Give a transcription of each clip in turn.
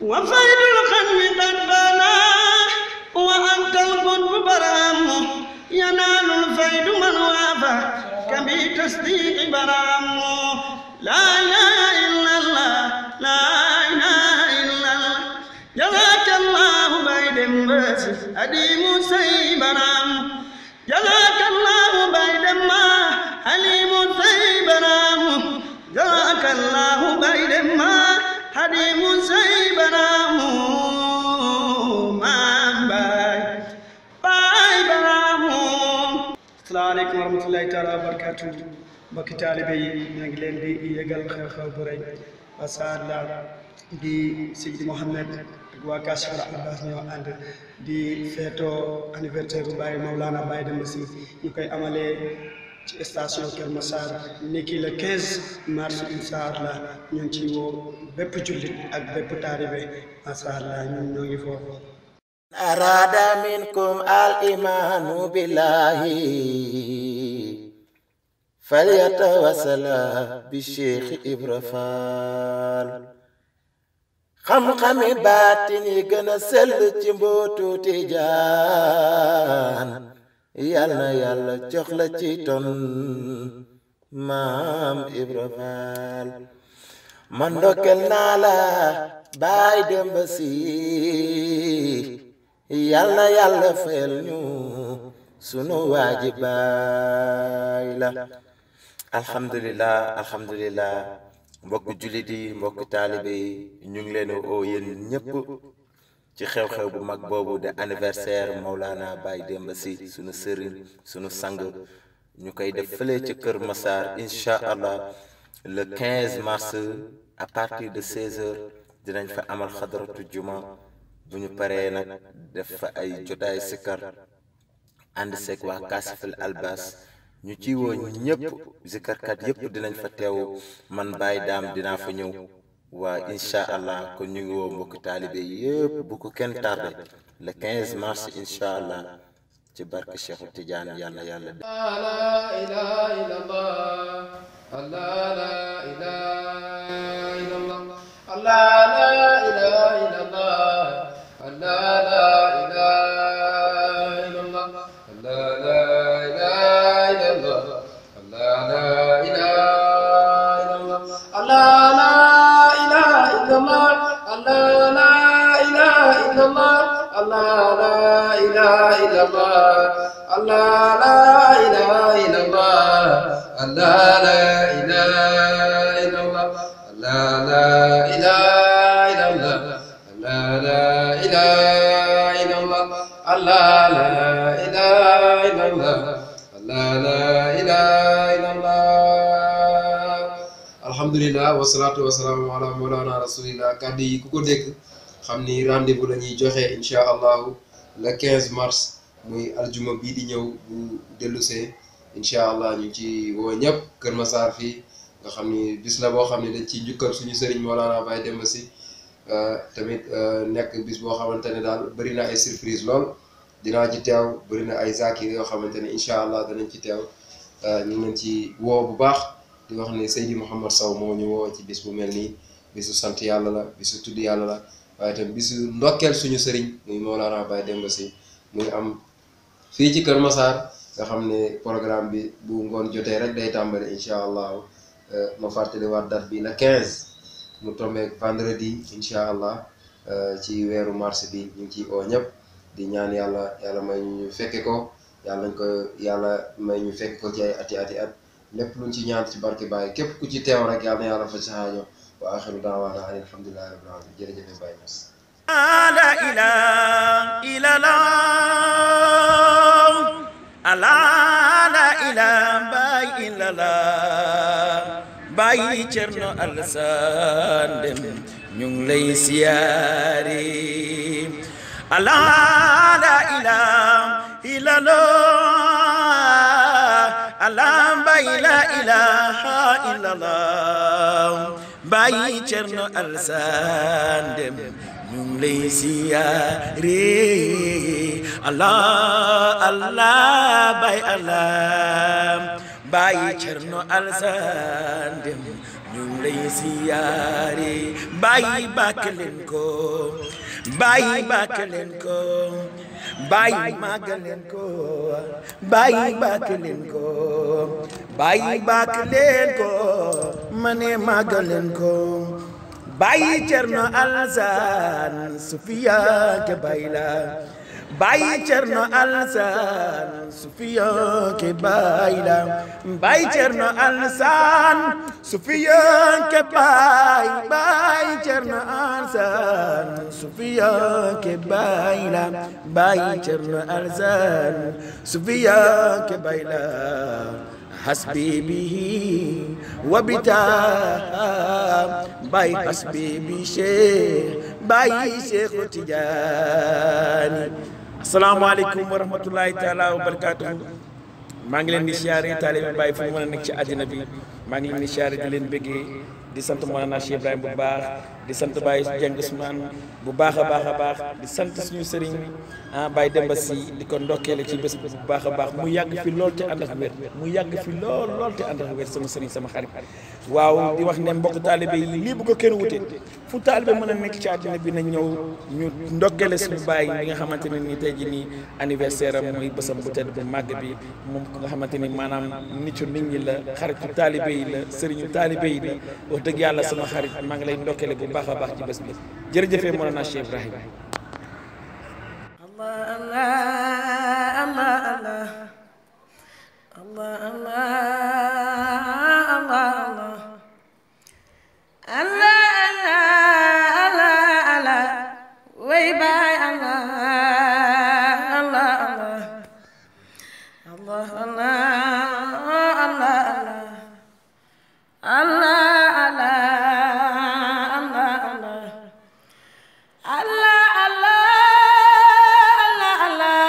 وفيد الخلق قد بنا وأنت القطب برام ينال الفيد من وافى كبي تصديق برام لا إله إلا الله لا إله إلا الله جزاك الله بيد بس أديم سيبرام جزاك الله بيد ما حليم سيبرام جزاك الله بيد ما حليم سيبرام ما باي باي برام السلام عليكم ورحمة الله تعالى وبركاته mbokki taalibe yi ñoo ngi leen di yëgal xew-xew bu rëy macha allah di Seydi Mouhamed ak waa Kashiful Albas ñoo ànd di feetoo anniversaire bu Baye Maulana Baye Demba Sy ñu koy amalee ci station Kër Massar niki le 15 mars incha allah ñu ngi ciy woo bépp jullit ak bépp taalibe macha allah ñun ñoo ngi foofu. أراد منكم الإيمان بالله فليتوسل بالشيخ إبرفال xam-xami baatin yi gën a sell ci mbootu Tijaan yal na yàlla jox la ci ton maam Ibra Faal man ndokkel naa la baay Demba Si yal na yàlla fayal ñu sunu waaji baay la alhamdulillah alhamdulillah mbokk jullit yi mbokk taalibe yi ñu ngi leen oo yéen ñépp ci xew-xew bu mag boobu de anniversaire Maulana Baye Demba Sy sunu sëriñ sunu sang ñu koy def fële ci Kër Massar incha allah le 15 mars à partir de 16 heures dinañ fa amal xadaratu juma bu ñu paree nag def fa ay jotaay sikkar ànd seeg waa Kashiful Albas ñu ci woo ñëpp zikarkat yëpp dinañ fa teew man Baye Daam dinaa fa ñëw waa incha allah kon ñu ngi woo mbokk taalibe yëpp bu ko kenn tardé le 15 mars incha allah ci barke Cheikhu Tidiane yàlla yàlla لا إله إلا الله الله لا إله إلا الله الله لا إله إلا الله الله لا إله إلا الله الله لا إله إلا الله الله لا إله إلا الله الله لا إله إلا الله الله لا إله إلا الله الله لا إله إلا الله الله لا إله إلا الله الله لا إله إلا الله الله لا إله إلا الله الله لا إله إلا الله الله لا إله إلا الله الله لا إله إلا الله alhamdulilah wasalaatu wasalaamu ala mawlana rasulillah kàddu yi ku ko dégg xam ni rendez-vous la ñuy joxe incha allahu le 15 mars muy aljuma bii di ñëw bu dellusee incha allah ñu ci woo ñëpp Kër Massar fii nga xam ni bis la boo xam ne dañ ciy njukkal suñu sëriñ Mawlana Baye Demba Sy tamit nekk bis boo xamante ne daal bëri na ay surprise lool dinaa ci teew bëri na ay zakir yoo xamante ne incha allah danañ ci teew ñu ngi leen ci woo bu baax di wax ne Seydi Mouhamed Sow moo ñu woo ci bis bu mel nii bisu sant yàlla la bisu tudd yàlla la waaye tam bisu ndokkeel suñu sëriñ muy Mawlana Baye Demba Sy muy am fii ci Kër Massar nga xam ne programme bi bu ngoon jotee rek day tàmbali incha allahu ma fàttali waat date bi la 15 mu tombeek vendredi incha allah ci weeru mars bi ñu ngi ciy oo ñëpp di ñaan yàlla yàlla may ñu fekke ko yàlla nañ ko yàlla may ñu fekk ko ci ay ati ati at lépp luñ ci ñaan ci barke Baye képp ku ci teew rek yàlla na yàlla fa ci xaajo wa axiru daawaana an alhamdulillahi rabbil alamin jërëjëf Baye Niass لا إله إلا الله لا لا إله باي إلا الله باي Cerno Alassane Dème ñu ngi lay siyaare la la ilaha illa Allah Allah baay la ilaha illa Allah baay Cerno Alassane Dème ñu ngi lay siyaare Allah Allah baay Allah baay Cerno Alassane Dème ñu ngi lay siyaare bàyyi bàkk leen ko bàyyi bàkk leen ko bàyyi màggal leen ko bàyyi bàkk leen ko bàyyi bàkk leen ko ma ne màggal leen ko bàyyi Cerno Alsaan Sufiya ke bàyyi la bàyyi Cerno Alsaan Sufiya ke bàyyi la bàyyi Cerno Alsaan Sufiya ke bàyyi bàyyi Cerno Alsaan Sufiya ke bàyyi la bàyyi Cerno Alsaan Sufiya ke bàyyi la hasbi bihi wabita bay hasbi bi cheikh bay cheikh Tidiane asalaamaaleykum wa rahmatullahi taala wa barakatuhu maa ngi leen di siyaare taalibe Baay fu mu mën a nekk ci àddina bi maa ngi leen di siyaare di leen bëggee di sant Mawlana Cheikh Ibrahima bu baax di sant Baye Dieng Ousmane bu baax a baax a baax di sant suñu sëriñ ah Baye Demba si di ko ndokkeele ci bés bu baax a baax mu yàgg fi lool te ànd ak wér mu yàgg fi lool lool te ànd ak wér sama sëriñ sama xarit waaw di wax ne mbokk taalibe yi lii bu ko kenn wute fu taalibe mën a nekk ci àddina bi na ñëw ñu ndokkeele suñu Baye bi nga xamante ne nii tey jii nii anniversaire am muy bésam bu tedd bu màgg bi moom nga xamante ni maanaam nitu nit ñi la xaritu taalibe yi la sëriñu taalibe yi la wax dëgg yàlla sama xarit maa ngi lay ndokkeele bu baax a baax ci bés bi jërëjëfee Mawlana Cheikh Ibrahima Allah Allah Allah Allah Allah Allah Allah Allah Allah Allah Allah way baay Allah Allah Allah Allah Allah Allah Allah Allah Allah Allah Allah Allah Allah Allah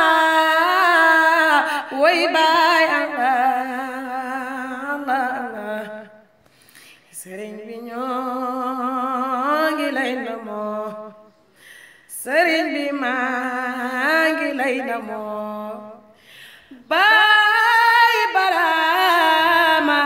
way baay Allah Allah Allah sëriñ bi ñoo ngi lay ndamoo sëriñ bi maa ngi lay ndamoo baay baraama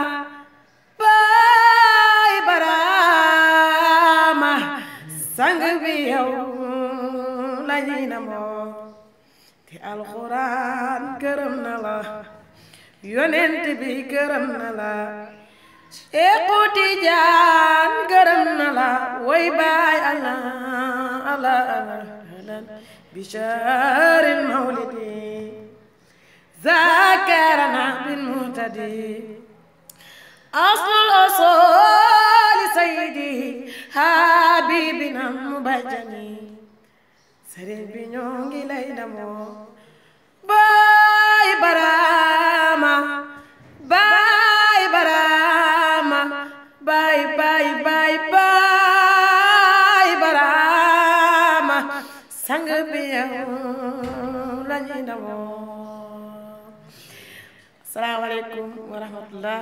baay baraama sang bi yow la ñuy namoo te alxuraan gërëm na la yonent bi gërëm na la Seexu Tijaan gërëm na la way baay Allah Allah Allah bishaaril mawlidi ذاكرنا بالمهتدي أصل الأصول سيدي حبيبنا المبجني سرين بنيونغي ليدمو باي براما باي براما باي باي باي باي براما سانغ بيو لاني دمو asalaamaaleykum wa rahmatullah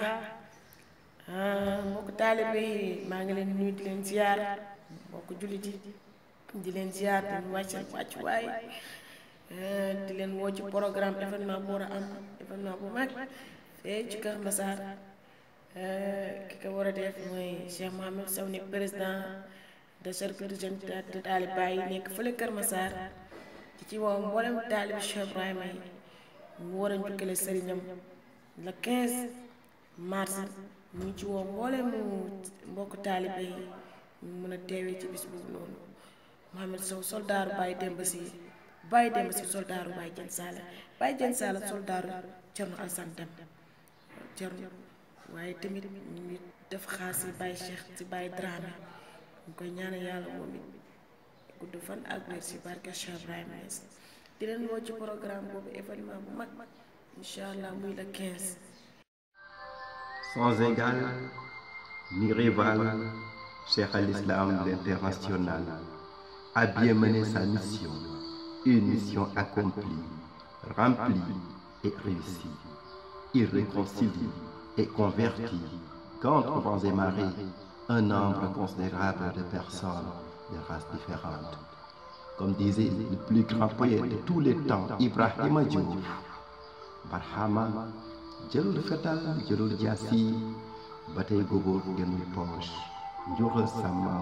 mbokk taalibe yi maa ngi leen nuyu di leen ziar mbokk jullit yi di leen ziar di leen wàcc wàcc waay di leen woo ci programme événement bu war a am événement bu mag fee ci Kër Massar ki ko war a def mooy Cheikh Mohamed Sow nekk président de cercle de jeunes de taalibe yi nekk fële Kër Massar ci ci woo mboolem taalibe Cheikh Ibrahima yi mu war a njukkale sëriñam le 15 mars mu ngi ci woo mboolem mbokk taalibe yi ñu mën a teewee ci bis boobu noonu Mohamed Sow soldaaru Baye Demba si Baye Demba si soldaaru Baye Jën Saala Baye Jën Saala soldaaru Cerno Alsan Dem Cerno waaye tamit ñu ngi def xaas si Baye Cheikh si Baye Dramé ñu koy ñaanal yàlla moom it gudd fan ak wér si barke Cheikh Ibrahima Niass di leen woo ci programme boobu événement bu mag incha allah muy le 15. sans égal ni rival, Cheikh al-Islam l'international a bien mené sa mission, une mission accomplie, remplie et réussie. Il réconcilie et convertit, contre vents et marées, un nombre considérable de personnes de races différentes. Comme disait le plus grand poète de tous les temps, Ibrahima Diouf, Barhama jëlul fetal jëlul jaasi ba tey góobóor gënul poche njuuxal sàmmaaw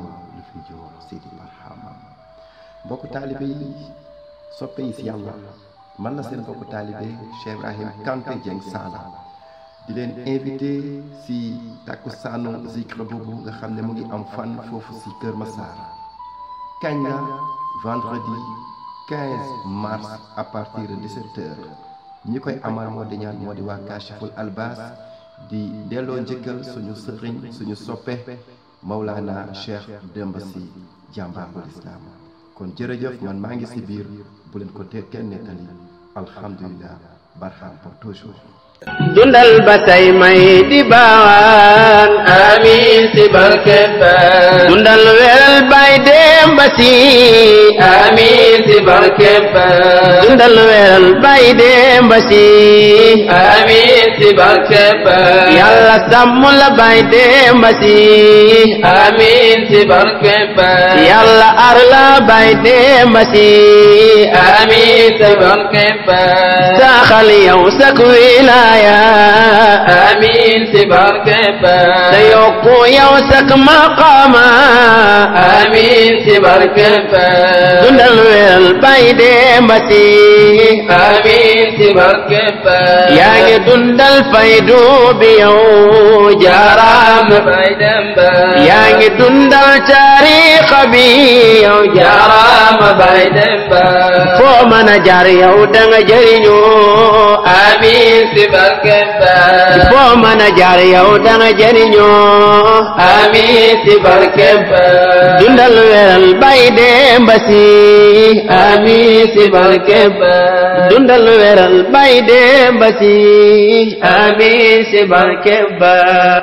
Ndior Sidi Barhama mbokku taalibe yi soppe yi si yàlla man la seen mbokku taalibe Cheikh Ibrahim Kanté Dieng Sala di leen invité si takkusaanu zikr boobu nga xam ne mu ngi am fan foofu si Kër Massar kañ la vendredi 15 mars à partir de 17h ñi koy amal moo di ñaan moo di waa Kachiful Albas di delloo njëkkal suñu sëriñ suñu soppe Maulana Cheikh Demba Sy jàmbaarul islam kon jërëjëf man maa ngi si biir bu leen ko tee kenn nettali alhamdulilah barham pour toujours dundal ba say may di baawaan amiin si barke Baay dundal wel bay dem ba si amiin si barke Baay dundal wel bay dem ba si amiin si barke Baay yàlla sàmm la bay dem ba si amiin si barke Baay yàlla ar la bay dem ba si amiin si barke Baay saxal yow sak wilaaya amiin si barke Baay te yokku yow sak maqaama amiin si barke Baay dundal wel bay dem ba si amiin si barke Baay yaa ngi dundal faydu bi yow jaaraam bay dem ba yaa ngi dundal tariixa bi yow jaaraam bay dem ba foo mën a jaar yow da nga jëriñu amiin si barke Baay foo mën a jaar yow da nga jëriñu amiin si barke Baay dundal wel bay dem ba si amiin si barke Baay dundal weral bay dem ba si amiin si barke Baay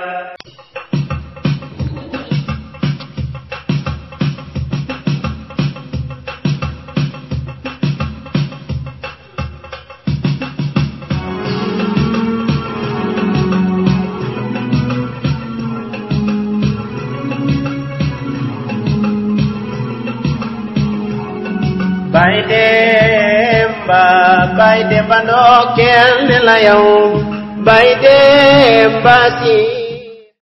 bay demba bay demba ndokkeel ne la yow bay demba si